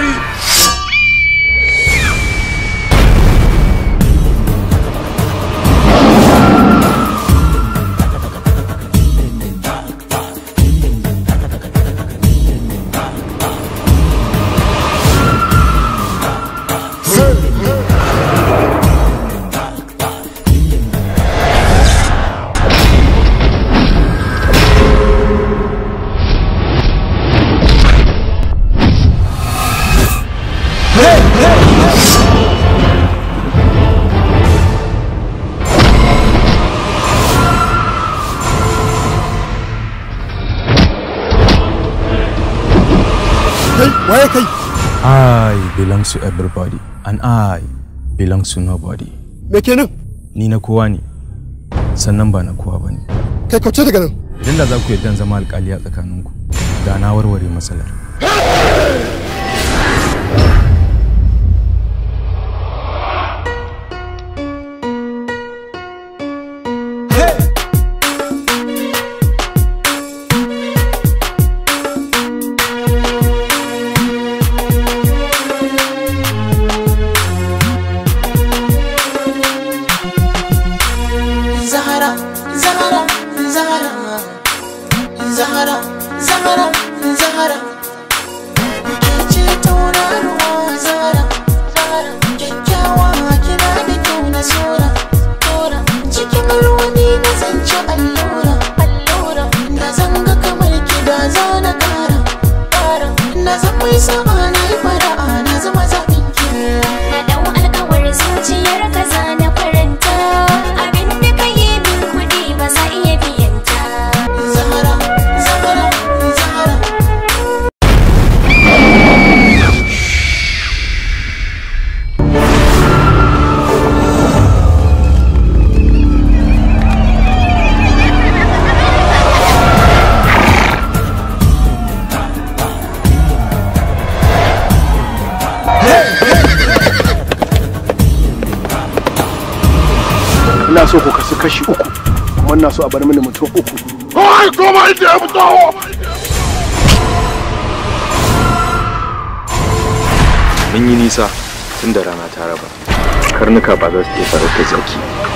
gari kai waye kai I belong to everybody and I belong to nobody. me kenan Ni na kowa ne, sannan ba na kowa ba ne. kai kauce daga nan Idan da za ku yarda in zama alkali a tsakaninku, da na warware matsalar. Zahara, Zahara, Zahara, Zahara, Zahara, Zahara. Ke ce tauraruwa Zahara, Zahara. Kyakkyawa kina da kyau na sura, sura. Cikin ruwani na zance allura, allura. Da zanga kamar ki da zana kara, kara. Na zan mai sa'a na yi fara'a na zama zaɓin ki. Na dau alkawar zuciyar ka na faranta Abin da ka yi min kuɗi ba za iya biyan ta Zahara, Zahara, Zahara. ina so ku kasu kashi uku kuma ina so a bar mini mutum uku ai koma inda ya fito mun yi nisa tun da rana ta raba karnuka ba za su iya farautar zaki